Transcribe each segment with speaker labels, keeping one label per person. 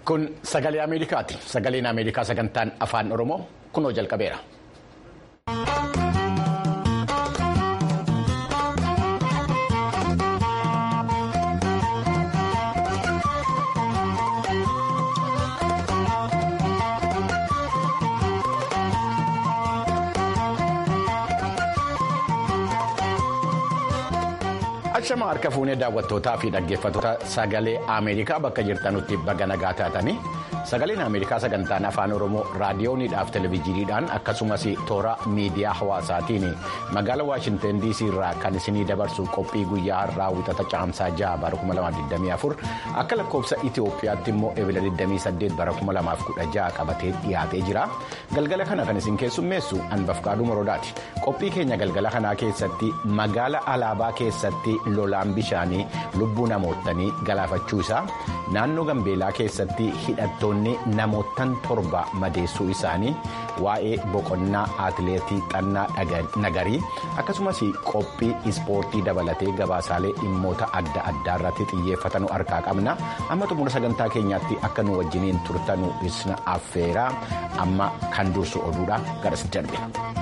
Speaker 1: Kun sagalee Ameerikaati. Sagaleen Ameerikaa sagantaan afaan Oromoo kunoo jalqabeera. Ashama harka fuunee daawwattootaa fi dhaggeeffattoota sagalee Ameerikaa bakka jirtanutti baga nagaa taatanii sagaleen Ameerikaa sagantaan afaan Oromoo raadiyooniidhaaf televezyiiniidhaan akkasumas toora miidiyaa hawaasaatiin magaalaa Waashinten DC irraa kan isinii dabarsu qophii guyyaa har'aa wixata caamsaa 6 bara 2024 akka lakkoofsa Itoophiyaatti immoo ebila 28 bara 2016 qabatee dhiyaatee jira. Galgala kana kan isin keessummeessu Anbafqaaduu Morodaati. Qophii keenya galgala kanaa keessatti magaala alaabaa keessatti. lolaan bishaanii lubbuu namootanii galaafachuu isaa naannoo gambeelaa keessatti hidhattoonni namootan torba madeessuu isaanii waa'ee boqonnaa atileetii xannaa nagarii akkasumas qophii ispoortii dabalatee gabaasaalee dhimmoota adda addaa irratti xiyyeeffatanu harkaa qabna amma xumura sagantaa keenyaatti akka nu wajjiniin turtanu isna affeeraa amma kan dursu oduudha garas darbe.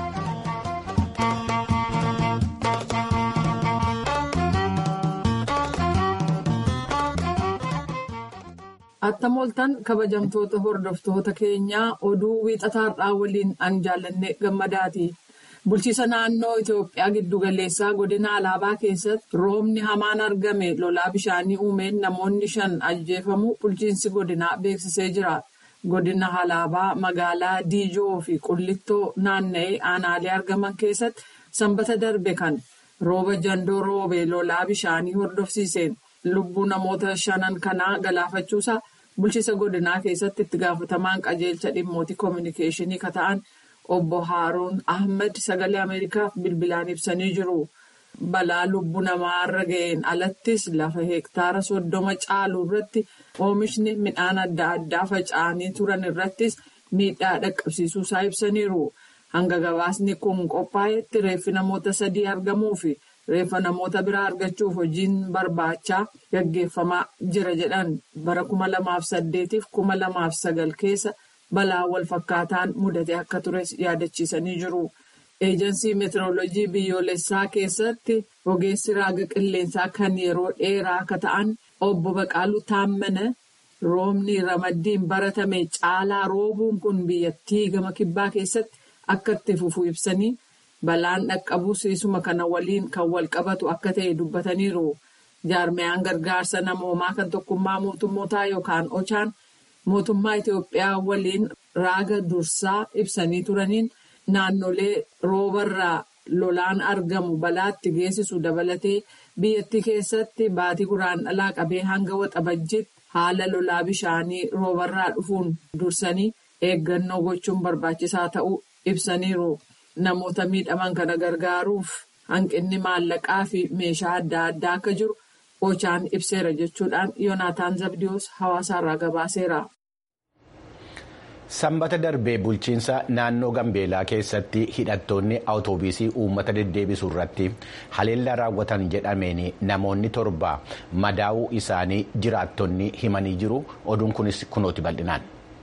Speaker 2: Attam ooltan kabajamtoota hordoftoota keenyaa oduu wiixataarraa waliin an jaallanne gammadaati. Bulchiisa naannoo Itoophiyaa giddugaleessaa godina alaabaa keessatti roobni hamaan argame lolaa bishaanii uumeen namoonni shan ajjeefamu bulchiinsi godinaa beeksisee jira. Godina alaabaa magaalaa Diijoo fi Qullittoo naanna'ee aanaalee argaman keessatti sanbata darbe kan rooba jandoo roobe lolaa bishaanii hordofsiiseen lubbuu namoota shanan kanaa galaafachuusaa. Bulchiisa godinaa keessatti itti gaafatamaan qajeelcha dhimmoota koominikeeshinii kan ta'an obbo Haaruun Ahmed sagalee Ameerikaaf bilbilaan ibsanii jiru. Balaa lubbuu namaarra ga'een alattis lafa hektaara soddoma caalu irratti oomishni midhaan adda addaa faca'anii turan irrattis miidhaa dhaqqabsiisuusaa ibsaniiru. Hanga gabaasni kun qophaa'etti reeffi namoota sadii argamuu fi reeffa namoota biraa argachuuf hojiin barbaachaa gaggeeffamaa jira jedhan bara kuma lamaaf saddeetiif kuma lamaaf sagal keessa balaa wal fakkaataan mudate akka tures yaadachiisanii jiru. Eejansii meetirooloojii biyyoolessaa keessatti ogeessi raaga qilleensaa kan yeroo dheeraa akka ta'an obbo Baqaaluu Taammana roobni ramaddiin baratame caalaa roobuun kun biyyattii gama kibbaa keessatti akka itti fufu ibsanii. Balaan dhaqqabuu siisuma kana waliin kan wal qabatu akka ta'e dubbataniiru. Jaarmiyaan gargaarsa namoomaa kan tokkummaa mootummootaa yookaan ochaan mootummaa Itoophiyaa waliin raaga dursaa ibsanii turaniin naannolee roobarraa lolaan argamu balaatti geessisu dabalatee biyyattii keessatti baatii guraandhalaa qabee hanga waxabajjiitti haala lolaa bishaanii roobarraa dhufuun dursanii eeggannoo gochuun barbaachisaa ta'uu ibsaniiru. Namoota miidhaman kana gargaaruuf hanqinni maallaqaa fi meeshaa adda addaa akka jiru ochaan ibseera jechuudhaan Yoonaataan Zabdiyoos hawaasaarraa gabaaseera.
Speaker 1: Sanbata darbee bulchiinsa naannoo Gambeelaa keessatti hidhattoonni awutoobisii uummata deddeebisuu irratti haleellaa raawwatan jedhameen namoonni torba madaa'uu isaanii jiraattonni himanii jiru. Oduun kunis kunooti bal'inaan.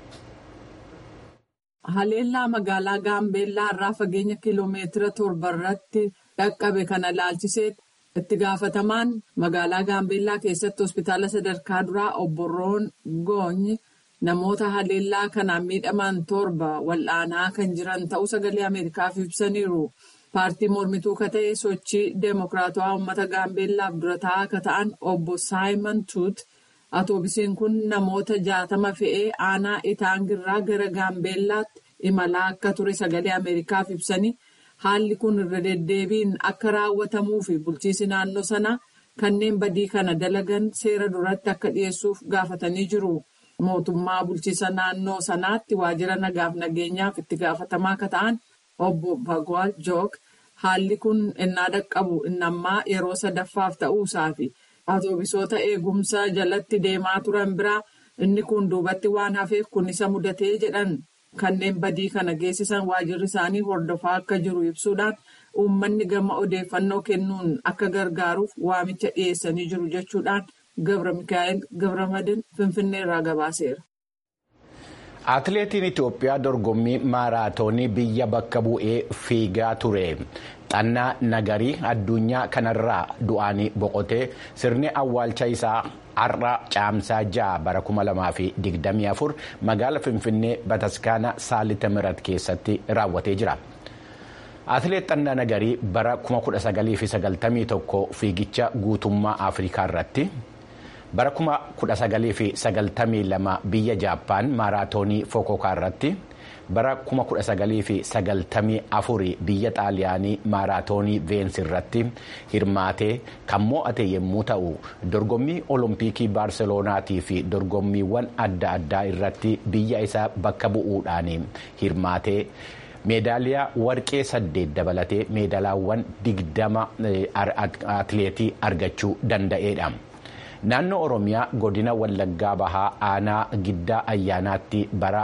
Speaker 2: Haleellaa magaalaa Gaambeellaa irraa fageenya kiloomeetira torba irratti dhaqqabe kana ilaalchisee itti gaafatamaan magaalaa Gaambeellaa keessatti hospitaala sadarkaa duraa obbo Roon Goonyi namoota haleellaa kanaan miidhaman torba wal'aanaa kan jiran ta'uu sagalee Ameerikaaf ibsaniiru. Paartii mormituu ka ta'e sochii Deemokiraatawaa uummata Gaambeellaaf dura taa'aa ka ta'an obbo Saayimon Tuut. Atoobisiin kun namoota jaatama fe'ee aanaa Itaangirraa gara Gaambeellaatti imalaa akka ture sagalee Ameerikaaf ibsanii haalli kun irra deddeebiin akka raawwatamuu fi bulchiisi naannoo sanaa kanneen badii kana dalagan seera duratti akka dhiyeessuuf gaafatanii jiru. Mootummaa bulchiisa naannoo sanaatti waajjira nagaaf nageenyaaf itti gaafatamaa akka ta'an obbo Bagwaal Jook haalli kun innaa dhaqqabu innammaa yeroo sadaffaaf ta'uusaa fi Atoobisoota eegumsa jalatti deemaa turan biraa inni kun duubatti waan hafeef kun isa mudatee jedhan kanneen badii kana geessisan waajjirri isaanii hordofaa akka jiru ibsuudhaan uummanni gama odeeffannoo kennuun akka gargaaruuf waamicha dhiyeessanii jiru jechuudhaan Gabra Mikaa'el Gabramadin Finfinnee irraa gabaaseera.
Speaker 1: Atileetiin Itoophiyaa dorgommii maaraatoonii biyya bakka bu'ee fiigaa ture. Xannaa nagarii addunyaa kanarraa du'anii boqotee sirni awwaalcha isaa har'a caamsaa ja'a bara 2024 magaala Finfinnee Bataskaana Saalita Mirat keessatti raawwatee jira. Atileet Xannaa Nagarii bara 1991 fiigicha guutummaa Afrikaa irratti. bara 1992 biyya jaappaan maaraatoonii fokokaa irratti bara 1994 biyya xaaliyaanii maaraatoonii veensi irratti hirmaatee kan mo'ate yommuu ta'u dorgommii olompikii baarseloonaatii fi dorgommiiwwan adda addaa irratti biyya isaa bakka bu'uudhaan hirmaatee. meedaaliyaa warqee saddeet dabalatee meedaalaawwan digdama atileetii argachuu danda'eedha. Naannoo Oromiyaa godina Wallaggaa Bahaa aanaa giddaa ayyaanaatti bara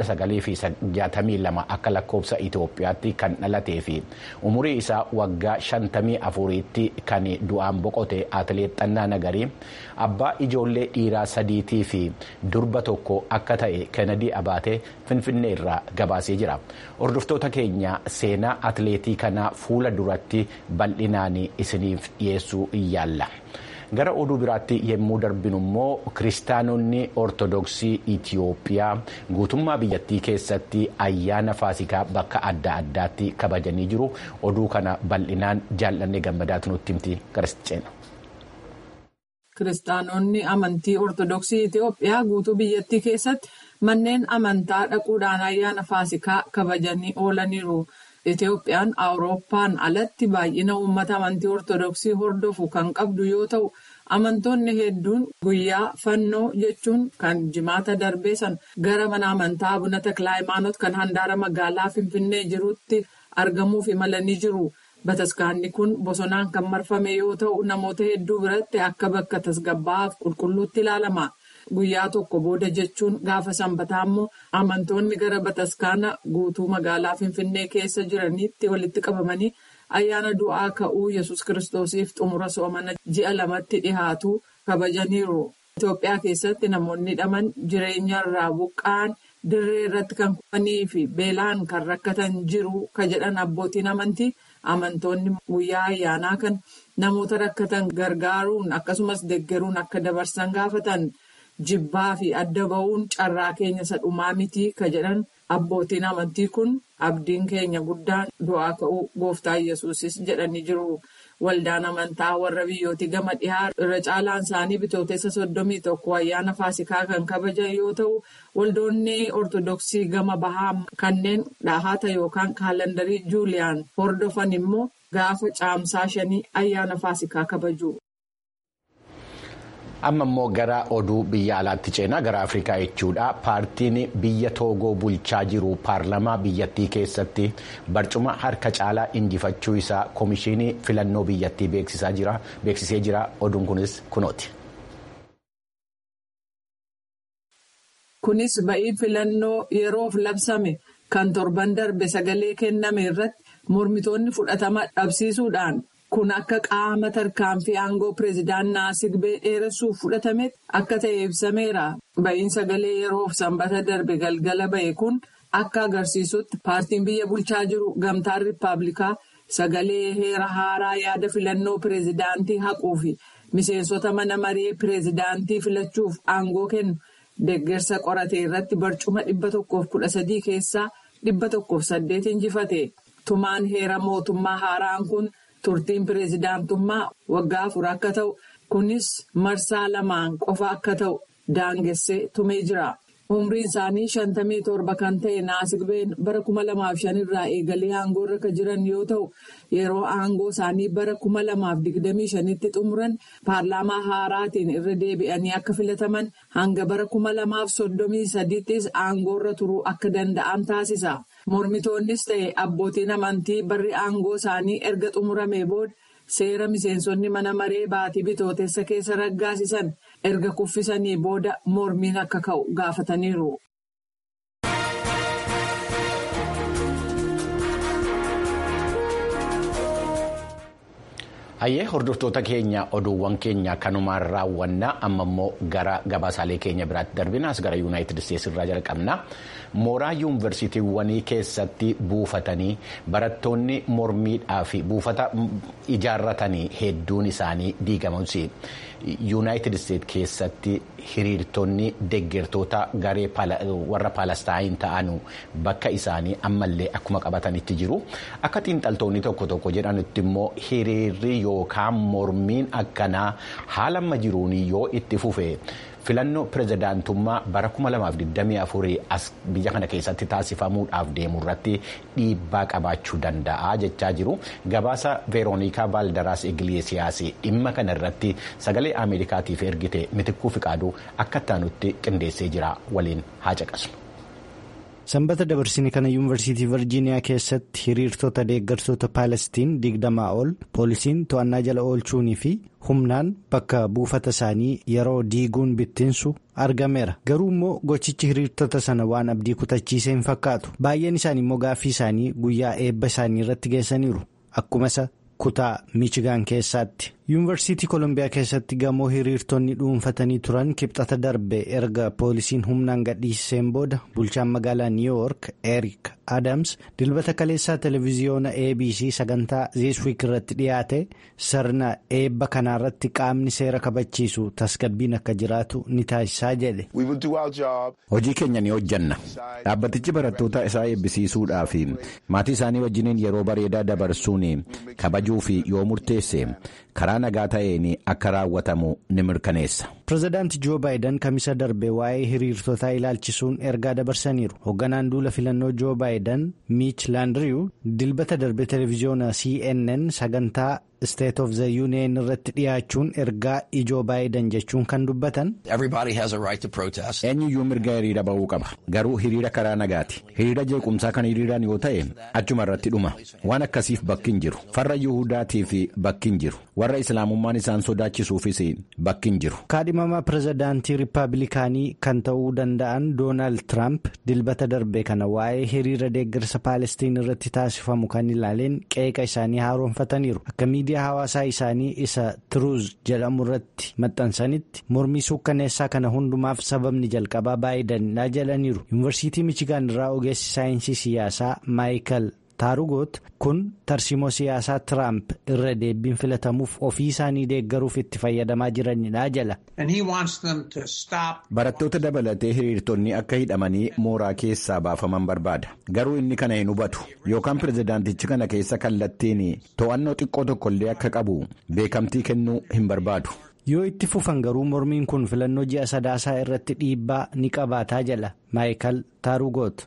Speaker 1: 1962 akka lakkoofsa Itoophiyaatti kan dhalatee fi umurii isaa waggaa 54tti kan du'aan boqote atileet Xannaa Nagarii abbaa ijoollee dhiiraa sadiitii fi durba tokko akka ta'e Kennedy Abaatee Finfinnee irraa gabaasee jira. Hordoftoota keenya seenaa atileetii kanaa fuula duratti bal'inaan isiniif dhiyeessuu yaalla. gara oduu biraatti yommuu darbinu immoo kiristaanonni ortodoksii itiyoophiyaa guutummaa biyyattii keessatti ayyaana faasikaa bakka adda addaatti kabajanii jiru oduu kana bal'inaan jaallanne gammadaatu nutti himti kiristiina.
Speaker 2: kiristaanonni amantii ortodoksii itiyoophiyaa guutuu biyyattii keessatti manneen amantaa dhaquudhaan ayyaana faasikaa kabajanii oolaniiru. Itoophiyaan awurooppaan alatti baay'ina uummata amantii ortodoksii hordofu kan qabdu yoo ta'u amantoonni hedduun guyyaa fannoo jechuun kan jimaata darbee san gara mana amantaa abuna taklaa hayimaanoot kan handaara magaalaa finfinnee jirutti argamuuf imalanii jiru. Bataskaanni kun bosonaan kan marfame yoo ta'u namoota hedduu biratti akka bakka tasgabbaa'aaf qulqulluutti ilaalama. Guyyaa tokko booda jechuun gaafa sanbataa immoo amantoonni gara bataskaana guutuu magaalaa Finfinnee keessa jiranitti walitti qabamanii ayyaana du'aa ka'uu yesus kiristoosiif xumura soomana ji'a lamatti dhihaatu kabajaniiru. Itoophiyaa keessatti namoonni hidhaman jireenya irraa buqqa'an dirree irratti kan kufanii fi beelaan kan rakkatan jiru ka jedhan abbootiin amantii amantoonni guyyaa ayyaanaa kan namoota rakkatan gargaaruun akkasumas deggeruun akka dabarsan gaafatan. Jibbaa fi adda ba'uun carraa keenya isa dhumaa miti ka jedhan abbootiin amantii kun abdiin keenya guddaan du'aa ka'uu gooftaa yesuusis jedhanii jiru. Waldaan amantaa warra biyyooti gama dhihaa irra caalaan isaanii bitootessa soddomii tokko ayyaana faasikaa kan kabajan yoo ta'u waldoonni ortodoksii gama bahaa kanneen dhahaata yookaan kaalandarii juuliyaan hordofan immoo gaafa caamsaa shanii ayyaana faasikaa kabaju.
Speaker 1: amma immoo gara oduu biyya alaatti ceenaa gara afrikaa jechuudha paartiin biyya toogoo bulchaa jiru paarlamaa biyyattii keessatti barcuma harka caalaa injifachuu isaa koomishinii filannoo biyyattii beeksisee jira oduun kunis kunooti.
Speaker 2: kunis ba'ii filannoo yeroof labsame kan torban darbe sagalee kenname irratti mormitoonni fudhatama dhabsiisuudhaan. Kun akka qaama tarkaanfii aangoo pireezidaan Naasigbe dheeressuuf fudhatametti akka ta'e ibsameera. Ba'iin sagalee yeroof sanbata darbe galgala ba'e kun akka agarsiisutti paartiin biyya bulchaa jiru gamtaan riippaabilikaa sagalee heera haaraa yaada filannoo pireezidaantii haquu fi miseensota mana maree pireezidaantii filachuuf aangoo kennu deeggarsa qorate irratti barcuma dhibba tokkoof kudha sadii keessaa dhibba tokkoof saddeet injifate. Tumaan heera mootummaa haaraan kun. Turtiin pireezidaantummaa waggaa afur akka ta'u kunis marsaa lamaan qofa akka ta'u daangessee tumee jira. Umriin isaanii shantamii torba kan ta'e Naasigben bara kuma lamaaf shan irraa eegalee aangoo irra kan jiran yoo ta'u yeroo aangoo isaanii bara kuma lamaaf digdamii shanitti xumuran paarlaamaa haaraatiin irra deebi'anii akka filataman hanga bara kuma lamaaf soddomii sadiittis aangoo irra turuu akka danda'an taasisa. Mormitoonnis ta'e abbootiin amantii barri aangoo isaanii erga xumuramee booda seera miseensonni mana maree baatii bitootessa keessa raggaasisan erga kuffisanii booda mormiin akka ka'u gaafataniiru.
Speaker 1: Hayyee hordoftoota keenya oduuwwan keenya kanumaan raawwannaa amma immoo gara gabaasaalee keenya biraatti darbinaas gara yuunaayitid isteetsi irraa jalqabna mooraa yuunivarsiitiiwwanii keessatti buufatanii barattoonni mormiidhaa fi buufata ijaarratanii hedduun isaanii diigamuusi yuunaayitid isteetsi keessatti hiriirtonni deggertoota garee warra paalestaayin ta'anu bakka isaanii ammallee akkuma qabatanitti jiru akka xiinxaltoonni tokko tokko jedhanitti immoo hiriirri yookaan mormiin akkanaa haala amma jiruun yoo itti fufe filannoo pirezidaantummaa bara 2024 as biyya kana keessatti taasifamuudhaaf deemu irratti dhiibbaa qabaachuu danda'a jechaa jiru gabaasa veeroonikaa baaldaraas igleesiyaas dhimma kana irratti sagalee ameerikaatiif ergite mitikkuu fiqaaduu akka taanutti qindeessee jira waliin haa caqasnu.
Speaker 3: sanbata dabarsine kana yuunivarsiitii virjiiniyaa keessatti hiriirtota deeggartoota paalestiin digdamaa ol poolisiin to'annaa jala oolchuunii fi humnaan bakka buufata isaanii yeroo diiguun bittinsu argameera garuu immoo gochichi hiriirtota sana waan abdii kutachiisee hin fakkaatu baay'een isaanii immoo gaaffii isaanii guyyaa eebba isaanii irratti geessaniiru akkuma isa kutaa miichigaan keessaatti yuunivarsiitii koolombiyaa keessatti gamoo hiriirtonni dhuunfatanii turan kibxata darbe erga poolisiin humnaan gadhiiseen booda bulchaan magaalaa niiwuyoork eriik adams dilbata kaleessaa televiziyoona abc sagantaa ziiswiik irratti dhiyaate sirna eebba kanaarratti qaamni seera kabachiisu tasgabbiin akka jiraatu ni taasisaa jedhe.
Speaker 1: hojii keenya ni hojjanna dhaabbatichi barattoota isaa eebbisiisuudhaa fi maatii isaanii wajjiniin yeroo bareedaa dabarsuun kabajuu fi yoo murteesse karaa nagaa ta'een akka raawwatamu ni mirkaneessa.
Speaker 3: pirezidaanti joo baayidan kamisa darbe waa'ee hiriirtotaa ilaalchisuun ergaa dabarsaniiru hoogganaan duula filannoo joo baayidan miich laandiriyu dilbata darbe televiziyoona cnn sagantaa state of the union irratti dhiyaachuun ergaa ijoo baayidan jechuun kan dubbatan.
Speaker 1: eenyuyyuu mirga hiriira ba'uu qaba garuu hiriira karaa nagaati hiriira jeequmsaa kan hiriiraan yoo ta'e achuma irratti dhuma waan akkasiif bakki hin jiru farra yuhudaatiif bakki hin jiru warra islaamummaan isaan sodaachisuufis bakki hin jiru.
Speaker 3: kaadhimamaa pirezidaantii riippaabilikaanii kan ta'uu danda'an doonaald tiraamp dilbata darbe kana waa'ee hiriira deeggarsa paalestiin irratti taasifamu kan ilaaleen qeeqa isaanii haaromfataniiru akka miidiyaa hawaasaa isaanii isa tiruuz jedhamu irratti maxxansanitti mormii suukkaneessaa kana hundumaaf sababni jalqabaa baayidanidha jedhaniiru yuunivarsiitii michigaan irraa ogeessi saayinsii siyaasaa maayikal taarugoot kun tarsimoo siyaasaa tiraamp irra deebiin filatamuuf ofii isaanii deeggaruuf itti fayyadamaa jiranidha jala.
Speaker 1: barattoota dabalatee hiriirtonni akka hidhamanii mooraa keessaa baafaman barbaada garuu inni kana hin hubatu yookaan pirezidaantichi kana keessa kallattiin to'annoo xiqqoo tokkollee akka qabu beekamtii kennuu hin barbaadu.
Speaker 3: yoo itti fufan garuu mormiin kun filannoo ji'a sadaasaa irratti dhiibbaa ni qabaataa jala maayikal taarugoot.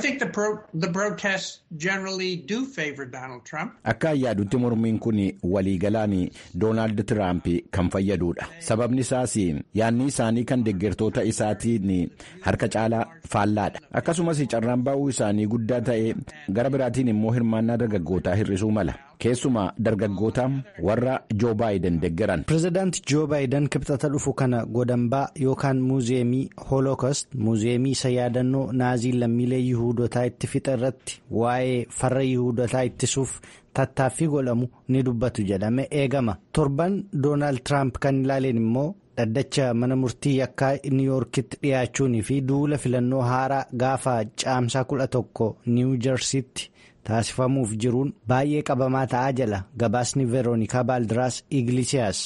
Speaker 1: akka yaadutti mormiin kun waliigalaan doonaald tiraamp kan fayyadudha sababni isaas yaadni isaanii kan deeggartoota isaatiin harka caalaa faallaadha akkasumas carraan ba'uu isaanii guddaa ta'e gara biraatiin immoo hirmaannaa dargaggootaa hir'isuu mala keessumaa dargaggoota warra joo baayiden deeggaran.
Speaker 3: pirezidaanti joo baayiden kibxata dhufu kana godambaa yookaan muuziyeemii hoolookost muuziyeemii isa yaadannoo naaziin lammiilee yihuudotaa itti fixa irratti waa'ee farra yihuudotaa ittisuuf tattaaffii godhamu ni dubbatu jedhame eegama torban doonaald tiraamp kan ilaaleen immoo dhaddacha mana murtii yakkaa niiwuyoorkitti dhiyaachuunii fi duula filannoo haaraa gaafa caamsaa kudha tokko niiwu jarsiitti taasifamuuf jiruun baay'ee qabamaa ta'aa jala gabaasni veeroonikaa baaldiraas iglisiyaas.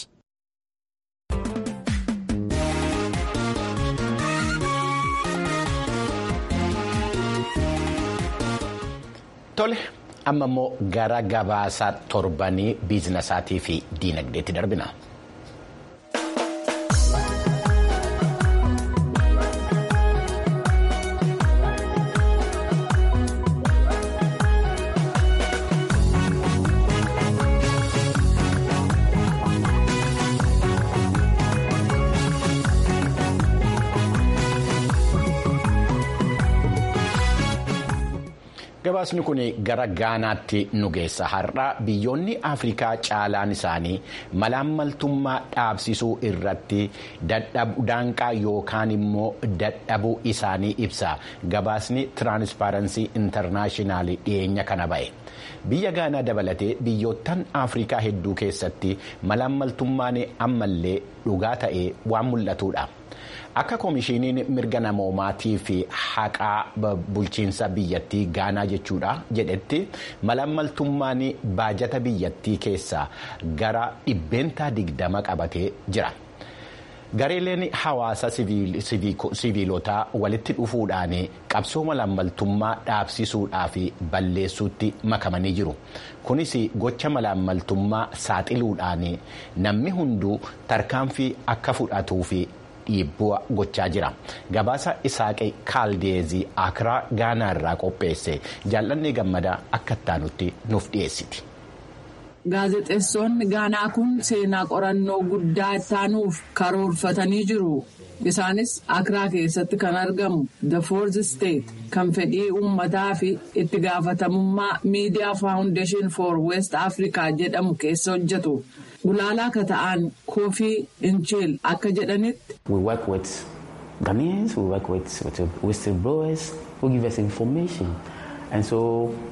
Speaker 1: Tole amma immoo gara gabaasaa torbanii biizinasaatii fi diinagdeetti darbina. gabaasni kun gara gaanaatti nu geessa har'a biyyoonni afrikaa caalaan isaanii malaammaltummaa dhaabsisuu irratti daanqaa yookaan immoo dadhabuu isaanii ibsa gabaasni tiraanspaaransii intarnaashinaal dhiyeenya kana ba'e. biyya gaanaa dabalatee biyyoottan afrikaa hedduu keessatti malaammaltummaan ammallee dhugaa ta'ee waan mul'atudha. akka koomishiniin mirga namoomaatii fi haqaa bulchiinsa biyyattii gaanaa jechuudha jedhetti malaammaltummaan baajata biyyattii keessaa gara dhibbeentaa digdama qabatee jira. gareeleen hawaasa siviilotaa walitti dhufuudhaan qabsoo malaammaltummaa dhaabsisuudhaa fi balleessuutti makamanii jiru kunis gocha malaammaltummaa saaxiluudhaan namni hunduu tarkaanfii akka fudhatuu fi dhiibbaa gochaa jira gabaasa isaaqee kaaldeezii akiraa gaanaa irraa qopheesse jaallanni gammadaa akka ittaanutti nuuf dhiyeessiti.
Speaker 2: gaazexeessonni gaanaa kun seenaa qorannoo guddaa ittaanuuf karoorfatanii jiru isaanis akiraa keessatti kan argamu the fourth state kan fedhii uummataa fi itti gaafatamummaa miidiyaa faawundeeshin for west africa jedhamu keessa hojjetu gulaalaa akka ta'an koofii inchil akka jedhanitti.
Speaker 4: we work with Ghanaians we work with whistleblowers who give us information and so.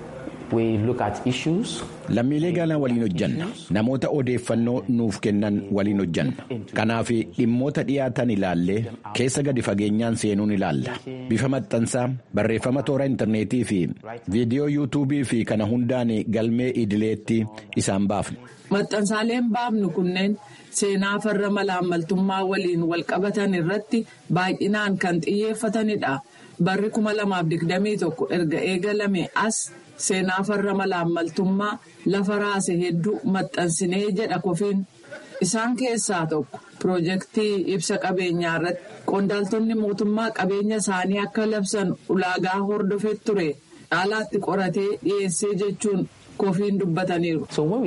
Speaker 1: lammiilee gaanaa waliin hojjanna namoota odeeffannoo nuuf kennan waliin hojjanna kanaaf dhimmoota dhiyaatan ilaallee keessa gadi fageenyaan seenuun ilaalla bifa maxxansaa barreeffama toora intarneetii fi viidiyoo yuutuubii fi kana hundaan galmee idileetti isaan baafna.
Speaker 2: maxxansaaleen baafnu kunneen seenaa farra malaammaltummaa waliin walqabatan irratti baay'inaan kan xiyyeeffatanidha barri 2021 erga eegalame as. seenaa farra malaammaltummaa lafa raase hedduu maxxansinee jedha kofiin isaan keessaa tokko piroojeektii ibsa qabeenyaa irratti qondaaltonni mootummaa qabeenya isaanii akka labsan ulaagaa hordofee ture caalaatti qoratee dhiyeessee jechuun kofiin dubbataniiru.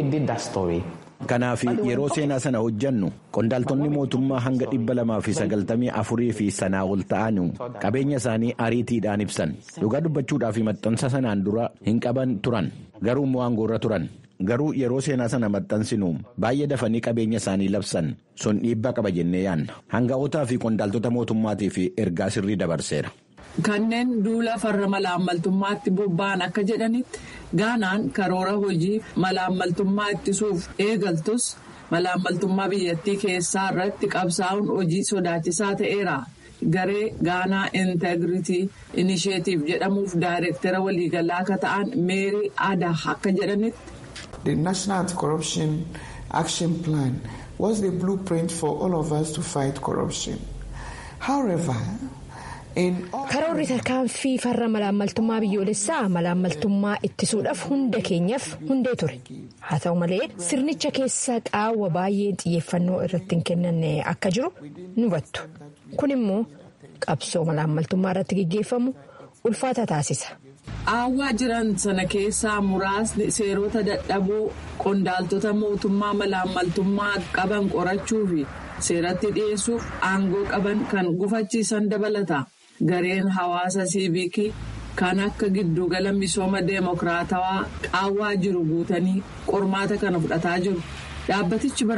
Speaker 1: kanaaf yeroo seenaa sana hojjannu qondaaltonni mootummaa hanga dhibba lamaa fi sagaltamii afurii fi sanaa ol ta'an qabeenya isaanii ariitiidhaan ibsan dhugaa dubbachuudhaaf maxxansa sanaan dura hin qaban turan garuu immoo aangoorra turan garuu yeroo seenaa sana maxxansinu baay'ee dafanii qabeenya isaanii labsan sun dhiibbaa qaba jennee yaanna hanga'ootaa fi qondaaltota mootummaatiif ergaa sirrii dabarseera.
Speaker 2: kanneen duula farra malaammaltummaatti bobba'an akka jedhanitti gaanaan karoora hojii malaammaltummaa ittisuuf eegaltus malaammaltummaa biyyattii keessaa irratti qabsaa'uun hojii sodaachisaa ta'eera garee gaanaa integritii inisheetiif jedhamuuf daayireektara waliigalaa akka ta'an meerii aadaa akka jedhanitti.
Speaker 5: the national anti-corruption action plan was the blueprint for all of us to fight corruption however.
Speaker 6: karoorri tarkaanfii farra malaammaltummaa biyyoolessaa malaammaltummaa ittisuudhaaf hunda keenyaaf hundee ture haa ta'u malee sirnicha keessa qaawwa baay'ee xiyyeeffannoo irratti hin kennanne akka jiru ni hubattu kun immoo qabsoo malaammaltummaa irratti gaggeeffamu ulfaata taasisa.
Speaker 2: qaawwaa jiran sana keessaa muraasni seerota dadhaboo qondaaltota mootummaa malaammaltummaa qaban qorachuu fi seeratti dhiyeessuuf aangoo qaban kan gufachiisan dabalata. gareen hawaasa siivikii kan akka giddugala misooma deemokiraatawaa qaawwaa jiru guutanii qormaata kana fudhataa jiru dhaabbatichi bara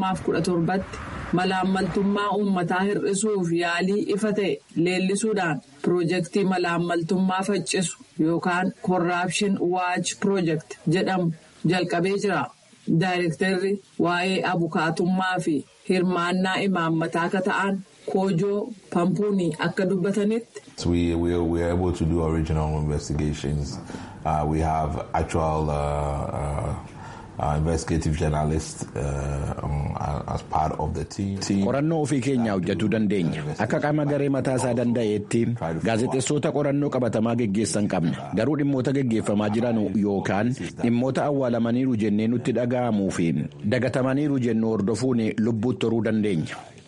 Speaker 2: 2017tti malaammaltummaa uummataa hir'isuuf yaalii ifa ta'e leellisuudhaan piroojeektii malaammaltummaa faccisu yookaan korraapshin waach piroojeekt jedhamu jalqabee jira daayirektarri waa'ee abukaatummaa fi hirmaannaa imaammataa akka ta'an. koojoo pampuunii akka dubbatanitti.
Speaker 7: we we we are able to do original investigations uh, we have actual uh, uh, uh, investigative journalists uh, as part of the team.
Speaker 1: qorannoo ofii keenyaa hojjetuu dandeenya akka qaama garee mataa isaa danda'eetti gaazexeessota qorannoo qabatamaa geggeessan qabna garuu dhimmoota geggeeffamaa jiran yookaan dhimmoota awwaalamaniiru jennee nutti dhaga'amuu fi dagatamaniiru jennu hordofuun lubbuutti horuu dandeenya.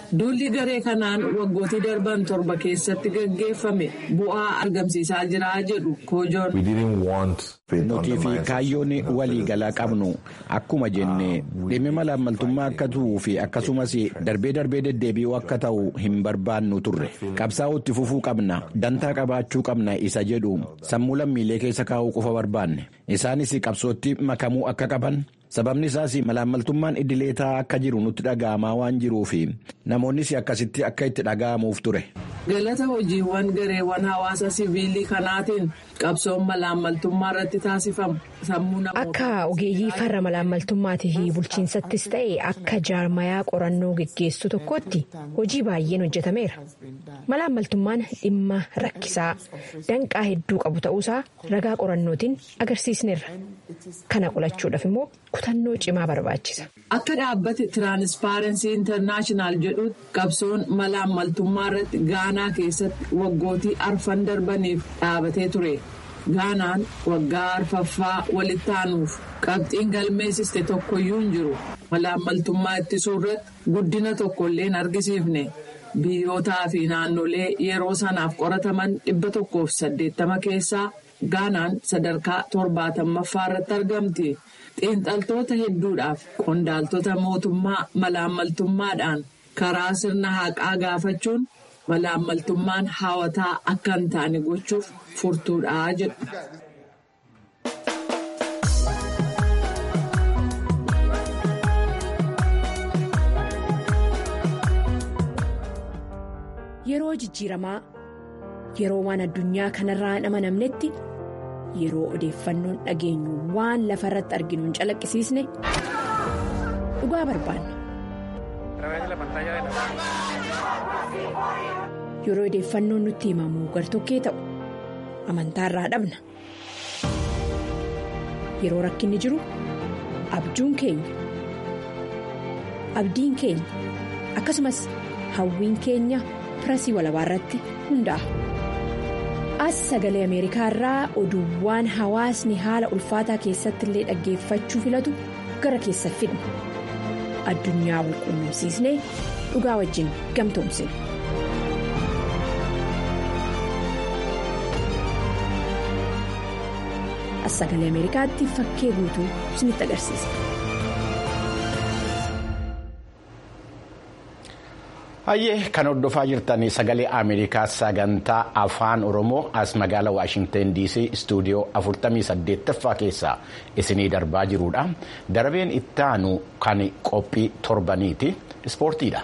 Speaker 2: Duulli garee kanaan waggootii darban torba keessatti gaggeeffame bu'aa argamsiisaa jira jedhu koojoon.
Speaker 1: Nutii fi kaayyoon waliigalaa qabnu akkuma jenne dhimmi malaammaltummaa akka ta'uu fi akkasumas darbee darbee deddeebi'uu akka ta'u hin barbaannu turre qabsaa'uu itti fufuu qabna dantaa qabaachuu qabna isa jedhu sammuu lammiilee keessa kaa'uu qofa barbaanne isaanis qabsootti makamuu akka qaban. sababni isaas malaammaltummaan idilee taa'aa akka jiru nutti dhaga'amaa waan jiruuf namoonnis akkasitti akka itti dhaga'amuuf ture.
Speaker 2: galata hojiiwwan gareewwan hawaasa siviilii kanaatiin qabsoon malaammaltummaa irratti taasifamu sammuu namoota.
Speaker 6: akka ogeeyyii farra malaammaltummaatii fi bulchiinsattis ta'e akka jaarmayaa qorannoo geggeessu tokkotti hojii baay'een hojjetameera malaammaltummaan dhimma rakkisaa danqaa hedduu qabu ta'uusaa ragaa qorannootiin agarsiisneerra kana qolachuudhaaf immoo. kutannoo cimaa barbaachisa.
Speaker 2: Akka dhaabbati tiraanispaarensii intarnaashinaal jedhutti qabsoon malaammaltummaa irratti gaanaa keessatti waggootii arfan darbaniif dhaabatee ture. Gaanaan waggaa arfaffaa walitti aanuuf qabxiin galmeessiste tokkoyyuu hin jiru. Malaammaltummaa ittisuu irratti guddina tokkollee hin argisiifne. Biyyootaa fi naannolee yeroo sanaaf qorataman dhibba tokkoof saddeettama keessaa gaanaan sadarkaa torbaatammaaffaa irratti argamti. xiinxaltoota hedduudhaaf qondaaltota mootummaa malaammaltummaadhaan karaa sirna haqaa gaafachuun malaammaltummaan hawataa akka hin taane gochuuf furtuudhaa jedhu.
Speaker 6: Yeroo jijjiiramaa yeroo waan addunyaa kanarraa hin amanamnetti. yeroo odeeffannoon dhageenyu waan lafa irratti arginu hin calaqqisiisne dhugaa barbaanna. yeroo odeeffannoon nutti himamu gartokkee ta'u amantaa irraa dhabna yeroo rakkinni jiru abjuun keenya abdiin keenya akkasumas hawwiin keenya pirasii walabaa irratti hundaa'a. as sagalee ameerikaa irraa oduuwwan hawaasni haala ulfaataa keessatti illee dhaggeeffachuu filatu gara keessa fidna addunyaa wal quunnamsiisnee dhugaa wajjin gamtoomsina. as sagalee ameerikaatti fakkee guutuu isinitti agarsiisa.
Speaker 1: Hayyee kan hordofaa jirtan sagalee Ameerikaa sagantaa afaan Oromoo as magaalaa Waashingtan DC istuudiyoo 48ffaa keessaa isinii darbaa jirudha. Darbeen itti aanu kan qophii torbaniiti. Ispoortiidha.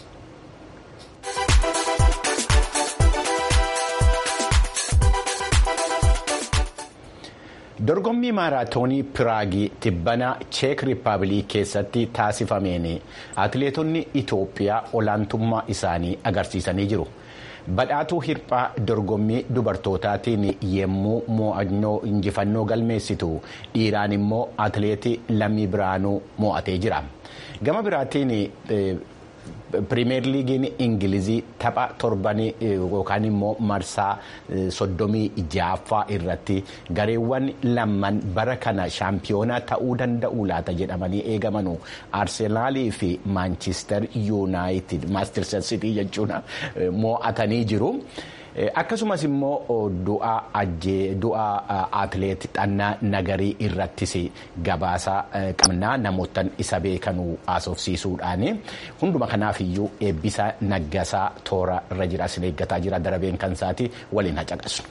Speaker 1: dorgommii maaraatoonii piraagii tibbana cheek riippaabilik keessatti taasifameen atileetonni itoophiyaa olaantummaa isaanii agarsiisanii jiru badhaatuu hirphaa dorgommii dubartootaatiin yemmuu mo'annoo injifannoo galmeessitu dhiiraan immoo atileetii lammii biraanuu mo'atee jira gama biraatiin. pirimeer liigiin ingilizii tapha torbanii yookaan immoo marsaa soddomii ja'affaa irratti gareewwan lamman bara kana shaampiyoonaa ta'uu danda'u laata jedhamanii eegamanu arsenaalii fi maanchister yuunaayitid maastirser sitii jechuun mo'atanii jiru. akkasumas immoo du'a atileet xannaa nagarii irrattis gabaasa qabnaa namootan isa beekanuu haasofsiisuudhaan hunduma kanaaf iyyuu eebbisa naggasaa toora irra jira isin eeggataa jira darabeen kan isaati waliin hacaqasu.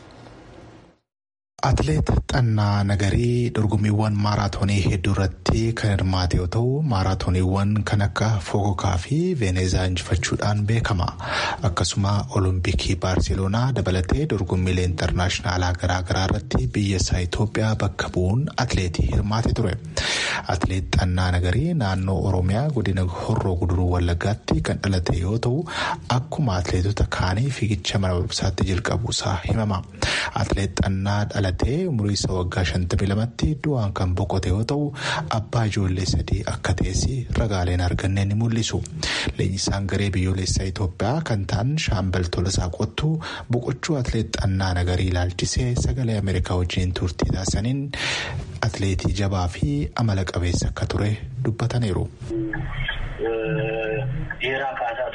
Speaker 8: Atileet Xannaa Nagarii dorgommiiwwan maaraatoonii hedduu irratti kan hirmaate yoo ta'u maaraatooniiwwan kan akka Fokokaa fi Veenezaa injifachuudhaan beekama. Akkasuma Olompikii Baarseloonaa dabalatee dorgommiilee intarnaashinaalaa garaagaraa irratti biyya isaa Itoophiyaa bakka bu'uun atileetii hirmaate ture. Atileet Xannaa Nagarii naannoo Oromiyaa godina Horroo Guduruu Wallaggaatti kan dhalate yoo ta'u akkuma atileetota kaanii fiigicha mana barumsaatti jalqabuusaa himama. Atileet Xannaa dhalatee umurii isaa waggaa 52tti du'aan kan boqote yoo ta'u abbaa ijoollee sadii akka ta'es ragaaleen arganne ni mul'isu. Leenjisaan garee biyyoolessaa Itoophiyaa kan ta'an shaambal Tolasaa Qottuu boqochuu atileet Xannaa Nagarii ilaalchisee sagalee Ameerikaa wajjin turtii taasisaniin atileetii jabaa fi amala qabeessa akka ture dubbataniiru.
Speaker 9: Dheeraa kaasaa tureyyuu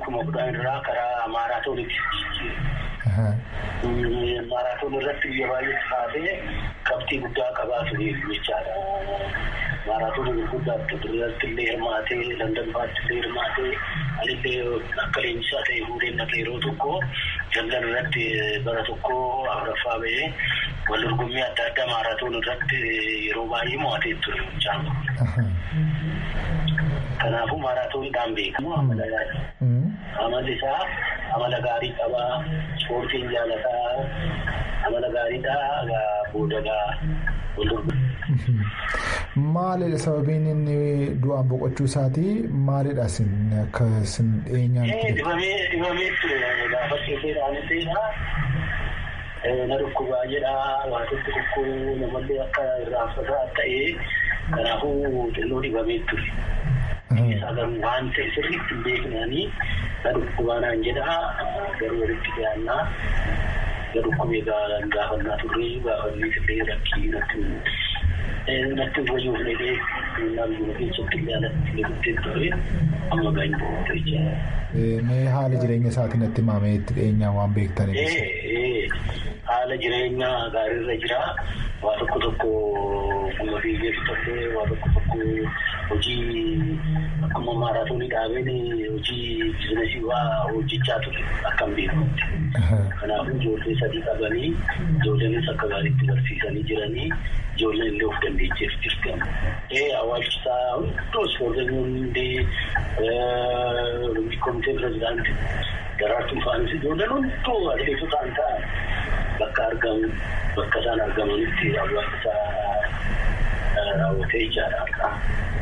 Speaker 9: kuma kudhan irraa karaa maaraatoonitti maaraatoon irratti biyya baay'eetti kaasee qabxii guddaa qabaa ture jechaadha. Maaraatoon gurguddaatti irratti illee hirmaatee Landanfaatti illee hirmaatee anillee akka leenjisaa ta'e fuudhee naqee yeroo tokko Landan irratti bara tokko afuraffaa ba'ee wal dorgommii adda addaa maaraatoon irratti yeroo baay'ee mo'atee ture jechaa. Kanaafuu maaraatooniidhaan beekamu amala amalli isaa amala gaarii qabaa ispoortiin jaalataa amala gaariidhaa boodagaa wal
Speaker 8: Maalidha sababiin inni du'aan boqochuu isaatii maalidha isin akka isin dhiyeenyaan.
Speaker 9: Dibamee dibamee ture gaafa keesseedhaan ta'edha. Na dhukkubaa jedha wantoota tokko namallee akka irraanfataa ta'ee kanaafuu xinnoo dibamee ture. Isaa garuu waan ta'e sirriitti hin beeknanii na dhukkubaanaan jedha garuu walitti dhiyaannaa. Na dhukkubee gaafannaa turre gaafannii illee rakkii natti natti fayyuuf jedhee naannoo keessatti illee alatti illee guddee ture amma gaarii boqotu jechuudha.
Speaker 8: Mee haala jireenya isaatiin natti himamee itti dhiyeenyaan waan beektaniif.
Speaker 9: Haala jireenya gaariirra jira. Waa tokko tokko nama fiigeessu ta'ee waa tokko tokko hojii akkuma maaraatoonii dhaabeen hojii biizinasii waa hojjechaa ture akkam beekamutti. Kanaafuu ijoollee sadii qabanii ijoolleenis akka gaariitti barsiisanii jiranii ijoolleen illee of dandeecheef jirti. Ee awwaalchisaa hunduu ispoortiin hundee komitee pirezidaantii daraartuu faanis ijoolleen hunduu atileetotaan ta'an bakka argamu bakka isaan argamanitti awwaalchisaa raawwatee ijaadha.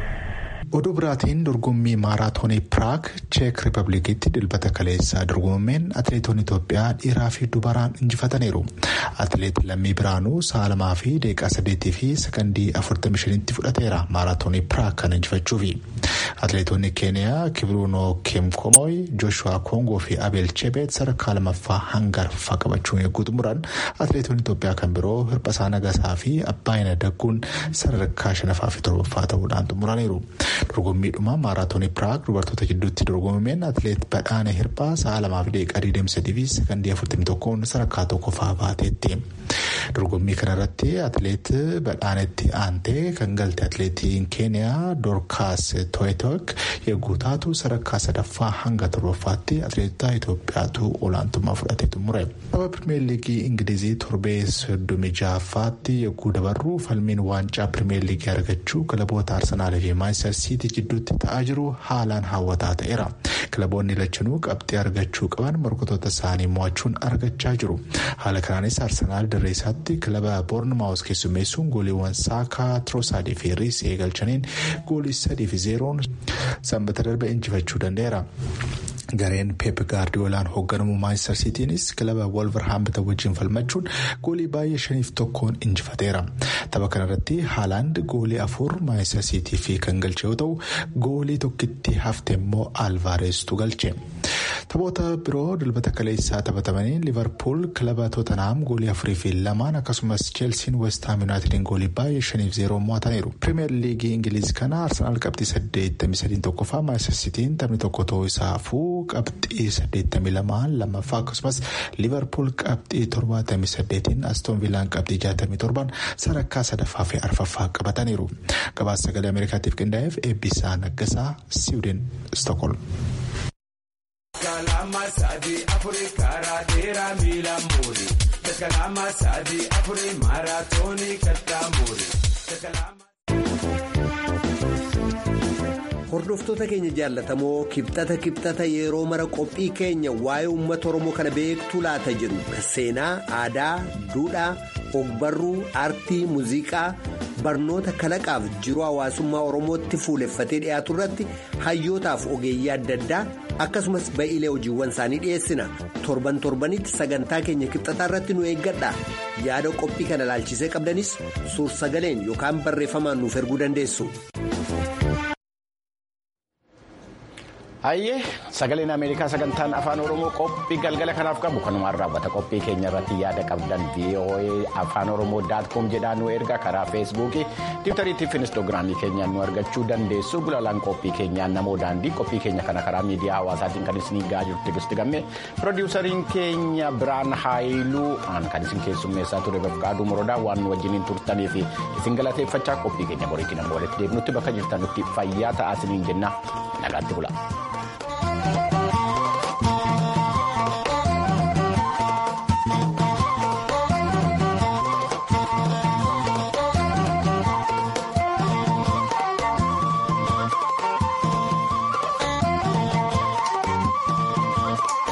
Speaker 8: Oduu biraatiin dorgommii maaraatoonii Piraag Cheek Riipabilikiitti dilbata kaleessaa dorgomameen atileetonni Itoophiyaa dhiiraa fi dubaraan injifataniiru. Atileet Lammii Biraanuu sa'a lamaa fi daqiiqaa saddeetii fi sekondii afurtamii shanitti fudhateera maaraatoonii Piraag kana injifachuufi. Atileetonni Keeniyaa Kibruunoo Keemkomoy, Jooshuwaa Koongoo fi Abeel Chebeet sadarkaa lamaffaa hanga arfaffaa qabachuun eeguu xumuran atileetonni Itoophiyaa kan biroo Hirphasaa Nagasaa fi Abbaayina Dagguun sadarkaa shanaffaa fi torbaffaa ta'uudhaan xumuraniiru. dorgommiidhuma maaraatoonii piraag dubartoota gidduutti dorgomameen atileet badhaana hirphaa sa'a lamaa fi daqiiqaa 23 fi sekondii 41 sadarkaa tokkoffaa baateetti. dorgommii kanarratti atileet badhaanetti aantee kan galte atileetiin keeniyaa doorkaas to'etok yogguu taatu sadarkaa sadaffaa hanga torbaffaatti atileetota itoophiyaatu olaantummaa fudhatee xumure. tapha pirimeer liigii ingilizii torbee soddomii ja'affaatti yogguu dabarru falmiin waancaa pirimeer liigii argachuu kilaboota arsenaalii fi maanchister siitii jidduutti ta'aa jiru haalaan hawwataa ta'eera. kilaboonni lachanuu qabxii argachuu qaban morkatoota isaanii mo'achuun argachaa jiru. haala kanaanis arsenaal dirree isaatti kilaba boornmaawus keessummeessuun gooliiwwan saakaa tiroosaadii fi riisee galchaniin goolii sadii fi zeeroon sanbata darbe injifachuu danda'eera. gareen peep gaardiyoolaan hoogganamu maanchister siitiinis kilaba wolverhampton wajjin falmachuun goolii baay'ee shaniif tokkoon injifateera tapha kanarratti haalaand goolii afur maanchister siitii fi kan galche yoo ta'u goolii tokkitti hafte immoo alvaareestu galche taphoota biroo dilbata kaleessaa taphatamanii liverpool kilaba tootenaam goolii afurii fi lamaan akkasumas cheelsiin westaam yuunaayitediin goolii baay'ee shaniif zeeroo mo'ataniiru pirimeer liigii ingiliiz kana arsenaal qabxii saddeettamii sadiin tokkoffaa maanchister siitiin taphni tokko ta'uu isaa hafuu qabxii 82 lammaffaa akkasumas liverpool qabxii 78 aston villaan qabxii 67 sadarkaa sadaffaa fi arfaffaa qabataniiru gabaasa sagalee ameerikaatiif qindaa'eef eebbisaa naggasaa siwuuden stokholm.
Speaker 10: hordoftoota keenya jaallatamoo kibxata kibxata yeroo mara qophii keenya waa'ee uummata oromoo kana beektuu laata jedhu kan seenaa aadaa duudhaa ogbarruu aartii muuziqaa barnoota kalaqaaf jiruu hawaasummaa oromootti fuuleffatee dhiyaatu irratti hayyootaaf ogeeyyii adda addaa akkasumas ba'iilee hojiiwwan isaanii dhiyeessina torban torbanitti sagantaa keenya kibxataa irratti nu eeggadha yaada qophii kana ilaalchisee qabdanis suur sagaleen yookaan barreeffamaan nuuf erguu dandeessu.
Speaker 1: Hayyee sagaleen Ameerikaa sagantaan afaan Oromoo qophii galgala kanaaf qabu kanumaan raawwata qophii keenya irratti yaada qabdan VOA afaan Oromoo daatkoom jedhaan nu erga karaa feesbuukii tiwutariitii fi inistoogiraamii keenyaan nu argachuu dandeessu gulaalaan qophii keenyaan namoo daandii qophii keenya kana karaa miidiyaa hawaasaatiin kan isin gahaa jirtu gisti gammee piroodiwusariin keenya biraan haayiluu kan isin keessummeessaa ture bafqaaduu morodaa waan nu wajjiniin turtanii fi isin galateeffachaa qophii keenya boriitiin amma walitti deebinutti bakka jirtanutti fayyaa ta'aa isiniin jenna nagaatti bula.